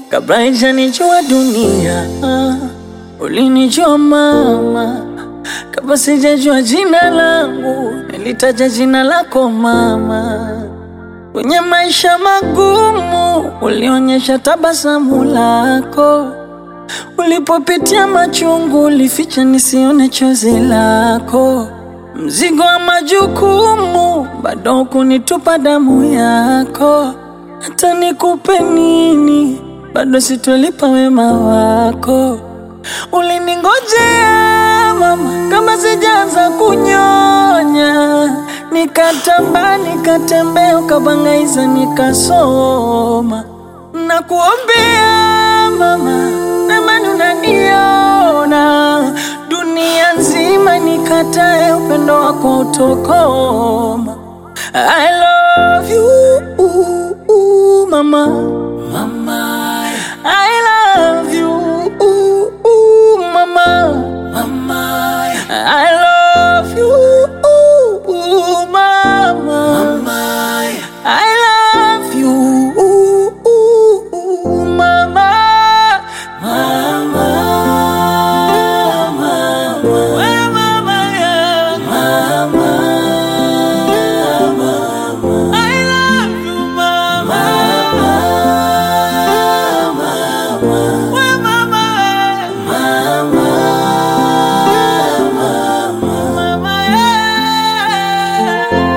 kabla haijanijua dunia. Ulinijua mama, kabla sijajua jina langu, nilitaja jina lako mama. Kwenye maisha magumu, ulionyesha tabasamu lako. Ulipopitia machungu, ulificha nisione chozi lako. Mzigo wa majukumu, bado kunitupa damu yako. Hata nikupe nini, bado sitolipa wema wako. Uliningojea mama, kama sijaanza kunyonya, nikatamba nikatembea, ukabangaiza nikasoma. Nakuombea mama, namani unaniona, dunia nzima nikatae, upendo wako utokoma. I love you mama, mama. I love you mama, mama. I love you mama, mama. I love you mama, mama. We mama yangu. I love you mama. We mama. Mama yeah.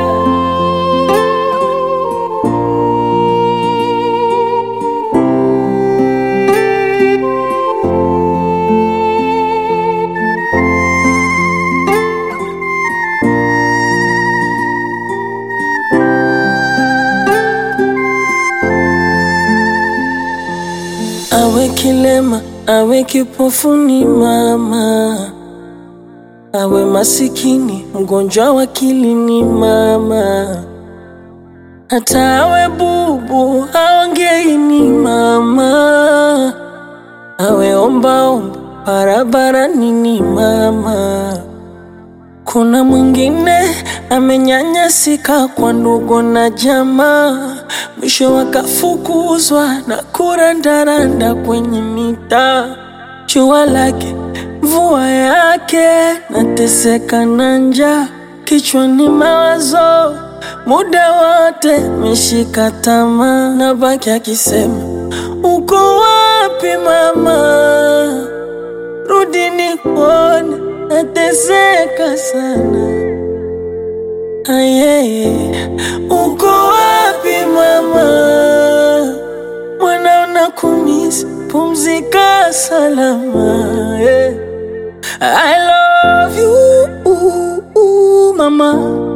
Awe kilema, awe kipofu ni mama, awe masikini, mgonjwa wa akili ni mama, hata awe bubu, aongei ni mama, awe ombaomba barabarani ni mama. Kuna mwingine amenyanyasika kwa ndugu na jamaa, mwisho wakafukuzwa na kurandaranda kwenye mitaa. Jua lake mvua yake, nateseka na njaa, kichwani mawazo muda wote, meshika tamaa, nabaki akisema uko wapi mama? Rudi nikuone, nateseka sana. Ayeye, uko wapi mama? Mwana unakumisi, pumzika salama. yeah. I love you mama.